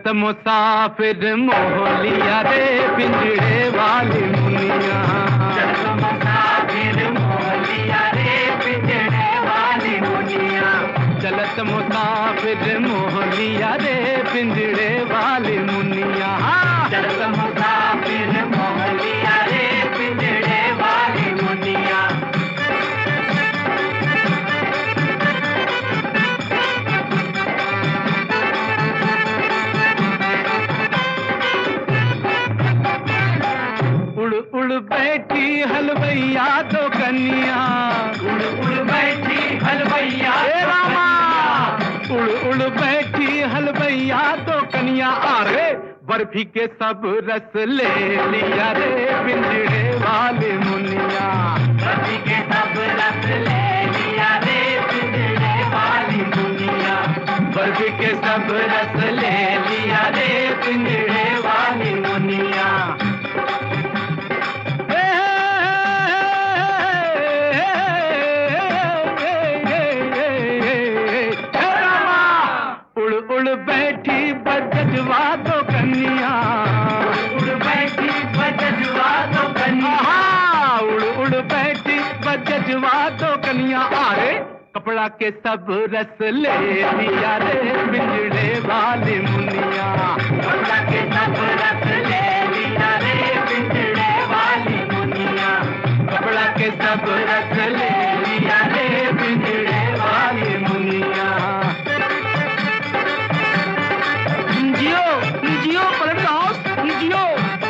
चलत मुसाफिर मोहलिया रे पिंजड़े वाली मुनिया चलत मुसाफिर मोहलिया रे पिंजड़े वाली मुनिया चलत मुसाफिर मोहलिया रे पिंजड़े वाली मुनिया चलत मुसाफिर मोहलिया रे पिंजड़े वाली मुनिया उड़ उड़ बैठी हलवैया तो कन्या उड़ उड़ बैठी हलवैया हे रामा उड़ उड़ बैठी हलवैया तो कन्या अरे बर्फी के सब रस ले लिया रे पिंजड़े वाले मुनिया रवि के सब रस ले लिया रे पिंजड़े वाली मुनिया बर्फी के सब रस ले लिया रे पिंजड़े वाली मुनिया उड़ उड़ बैठी बजवा तो कन्या उड़ बैठी बजवा तो कन्या आहा, उड़ उड़ बैठी बजवा तो कन्या अरे कपड़ा के सब रस ले लिया रे पिंजड़े वाली मुनिया कपड़ा के सब रस ले लिया रे पिंजड़े वाली मुनिया कपड़ा के सब रस ले लिया रे पिंजड़े वाली मुनिया जियो जियो पलट हाउस जियो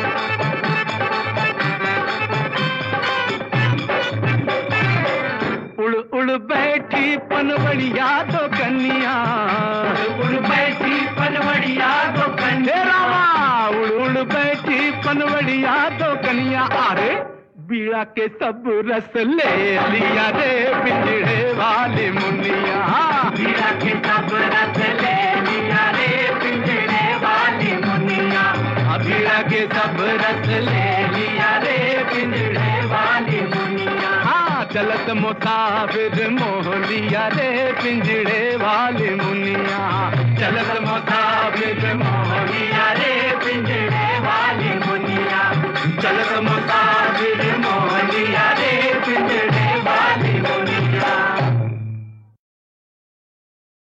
उड़ उड़ बैठी पनवड़िया तो कन्या उड़ बैठी पनवड़िया तो हे कन्या रामा उड़ उड़ बैठी पनवड़िया तो कन्या अरे बीड़ा के सब रस ले लिया रे पिंजड़े वाली मुनिया मीरा के सब रस ले लिया रे पिंजड़े वाली मुनिया बीड़ा के सब रस ले लिया रे पिंजड़े वाली मुनिया हाँ चलत मुसाफिर मोह लिया रे पिंजड़े वाली मुनिया चलत मुसाफिर मोह लिया रे पिंजड़े